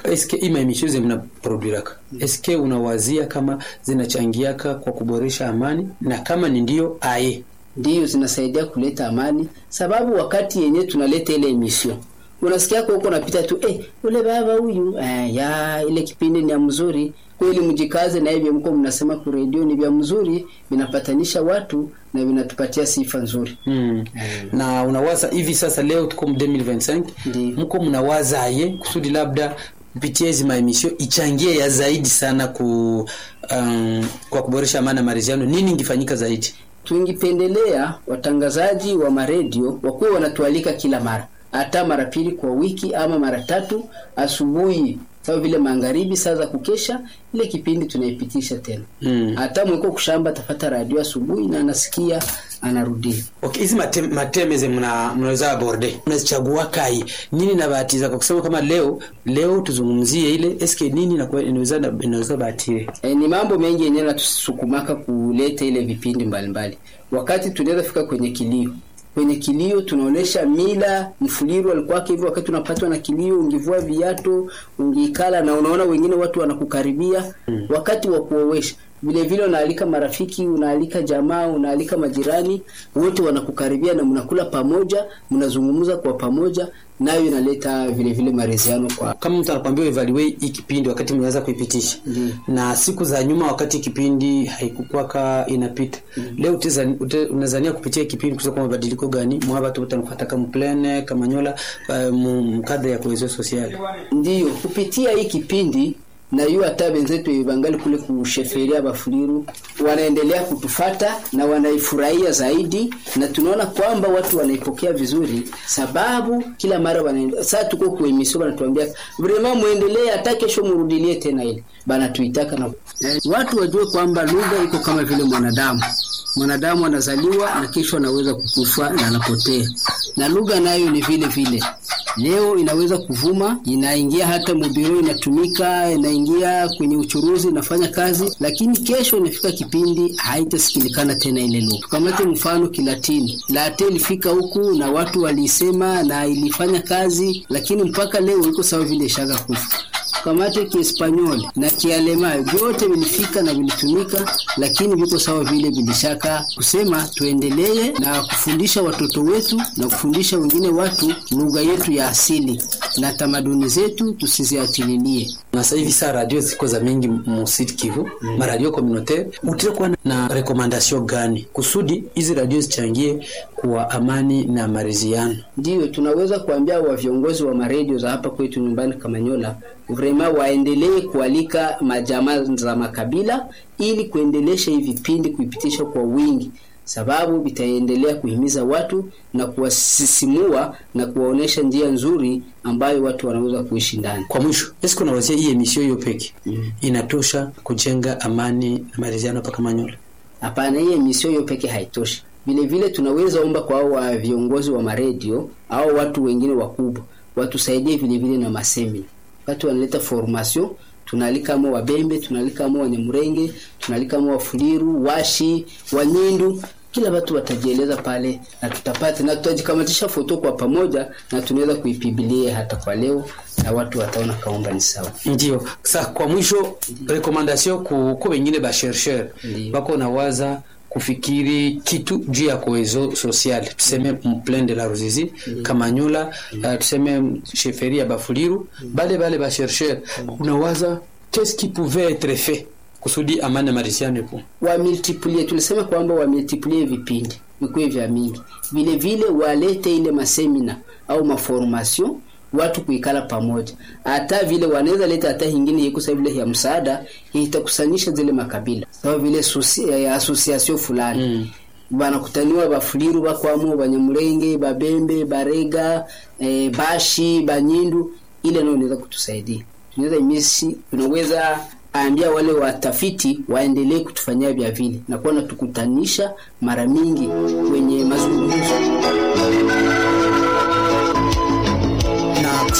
eske ima emisio ze mnaproduiraka eske unawazia kama zinachangiaka kwa kuboresha amani na kama ni ndio aye ndiyo zinasaidia kuleta amani, sababu wakati yenye tunaleta ile emission unasikia kwa huko napita tu eh, ule baba huyu eh, ya ile kipindi ni ya mzuri kweli, mjikaze na hivyo mko mnasema ku radio ni vya mzuri, vinapatanisha watu na vinatupatia sifa nzuri. mm. na unawaza hivi sasa leo tuko mu 2025 Ndiyo. mko mnawaza aye kusudi labda kupitia hizi maemisio ichangie ya zaidi sana ku um, kwa kuboresha amani na maridhiano nini ingefanyika zaidi Tungipendelea watangazaji wa maredio wakuwe wanatualika kila mara, hata mara pili kwa wiki ama mara tatu asubuhi, sawa vile magharibi, saa za kukesha, ile kipindi tunaipitisha tena. mm. Hata mweko kushamba atapata radio asubuhi na anasikia anarudia. Okay, hizi mate, matemeze mna mnaweza aborde mnazichagua kai nini nabatiza kwa kusema kama leo leo tuzungumzie ile eske nini na kwa- inaweza inaweza batire E, ni mambo mengi yenyewe natusukumaka kuleta ile vipindi mbalimbali wakati tunaweza fika kwenye kilio kwenye kilio tunaonesha mila mfuliru alikuwa hivyo wakati unapatwa na kilio ungivua viatu ungiikala na unaona wengine watu wanakukaribia mm. wakati wa kuowesha vile vile unaalika marafiki unaalika jamaa unaalika majirani wote wanakukaribia na mnakula pamoja mnazungumza kwa pamoja nayo inaleta vile vile mareziano kwa kama mtu anakwambia evaluate hii kipindi wakati mnaweza kuipitisha Ndiyo. na siku za nyuma wakati kipindi haikukwaka inapita leo uteza- ute- unazania kupitia kipindi kusa kwa mabadiliko gani mwaba tu utanukataka mplene kamanyola uh, mkadha ya cohesion sociale ndiyo kupitia hii kipindi na yu hata wenzetu bangali kule kusheferia bafuliru wanaendelea kutufata na wanaifurahia zaidi, na tunaona kwamba watu wanaipokea vizuri, sababu kila mara wanaenda saa tuko kuemisio wanatuambia vrema muendelee, hata kesho murudilie tena ile banatuitaka na eh, watu wajue kwamba lugha iko kama vile mwanadamu mwanadamu anazaliwa na kesho anaweza kukufa na anapotea, na lugha nayo ni vile vile. Leo inaweza kuvuma, inaingia hata mubiro, inatumika, inaingia kwenye uchuruzi, inafanya kazi, lakini kesho inafika kipindi haitasikilikana tena ile lugha. Tukamate mfano Kilatini, late ilifika huku na watu waliisema na ilifanya kazi, lakini mpaka leo iko sawa vile ishaka kufa kamate kiespanyoli na kialema vyote vilifika na vilitumika, lakini viko sawa vile vilishaka kusema tuendelee na kufundisha watoto wetu na kufundisha wengine watu lugha yetu ya asili na tamaduni zetu tusiziachililie. na sasa hivi saa radio ziko za mingi musiti Kivu mm. maradio communautaire utakuwa na, na recommendation gani kusudi hizi radio zichangie kwa amani na maridhiano Ndiyo tunaweza kuambia wa viongozi wa maredio za hapa kwetu nyumbani Kamanyola, vrema waendelee kualika majamaa za makabila ili kuendelesha hivi vipindi kuipitisha kwa wingi, sababu vitaendelea kuhimiza watu na kuwasisimua na kuwaonesha njia nzuri ambayo watu wanaweza kuishi ndani. kwa mwisho eske unawazia hii emission hiyo peke mm. inatosha kujenga amani na maridhiano paka Manyola Hapana, hii emission hiyo peke haitoshi. Vile vile tunaweza omba kwa hao wa viongozi wa maredio au watu wengine wakubwa watusaidie vile vile na masemina. Wakati wanaleta formation, tunaalika mo Wabembe, tunaalika mo Wanyamurenge, tunaalika mo Wafuliru, Washi, Wanyindu, kila watu watajieleza pale na tutapata na tutajikamatisha foto kwa pamoja na tunaweza kuipibilia hata kwa leo na watu wataona kaomba ni sawa. ndio sa kwa mwisho recommendation ku ku wengine ba chercheur Ndiyo. bako nawaza kufikiri kitu juu ya cohesion sociale tuseme mplen de la Ruzizi Kamanyola uh, tuseme sheferi ya Bafuliru bale bale ba chercheur unawaza qu'est-ce qui pouvait être fait kusudi amani na maridhiano ipo wamultiplie tulisema kwamba wamultiplie vipindi vikuwe vya mingi vile vile walete ile masemina au maformation watu kuikala pamoja hata vile wanaweza leta hata hingine iko sawa vile ya msaada itakusanyisha zile makabila sawa vile sosi, eh, association fulani mm banakutaniwa bafuliru bakwamo banyamulenge babembe barega eh, bashi banyindu ile nayo inaweza kutusaidia tunaweza imisi tunaweza ambia wale watafiti waendelee kutufanyia vya vile na kuwa natukutanisha mara mingi kwenye mazungumzo na kushukuru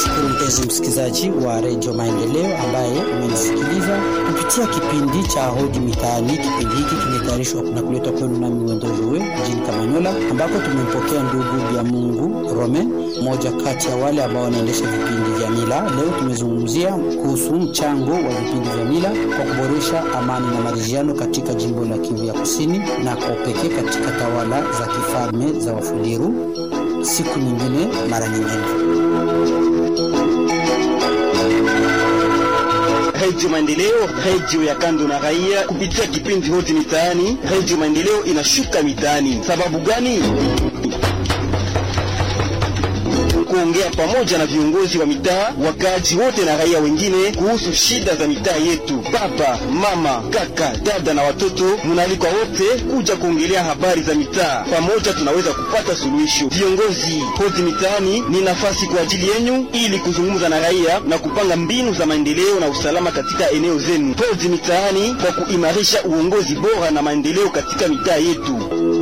mpenzi msikilizaji wa redio Maendeleo ambaye umenisikiliza kupitia kipindi cha Hoji Mitaani. Kipindi hiki kimetayarishwa na kuletwa kwenu nami Wendojowe mjini Kamanyola, ambako tumempokea ndugu ya Mungu Rome, mmoja kati ya wale ambao wanaendesha vipindi vya mila. Leo tumezungumzia kuhusu mchango wa vipindi vya mila kwa kuboresha amani na maridhiano katika jimbo la Kivu ya Kusini na kwa pekee katika tawala za kifalme za Wafuliru. Siku nyingine, mara nyingine. Redio Maendeleo, redio ya kando na raia, kupitia kipindi Hoji Mitaani. Redio Maendeleo inashuka mitaani. Sababu gani? kuongea pamoja na viongozi wa mitaa, wakaaji wote na raia wengine kuhusu shida za mitaa yetu. Baba, mama, kaka, dada na watoto, munaalikwa wote kuja kuongelea habari za mitaa. Pamoja tunaweza kupata suluhisho. Viongozi, Hoji Mitaani ni nafasi kwa ajili yenyu ili kuzungumza na raia na kupanga mbinu za maendeleo na usalama katika eneo zenu. Hoji Mitaani kwa kuimarisha uongozi bora na maendeleo katika mitaa yetu.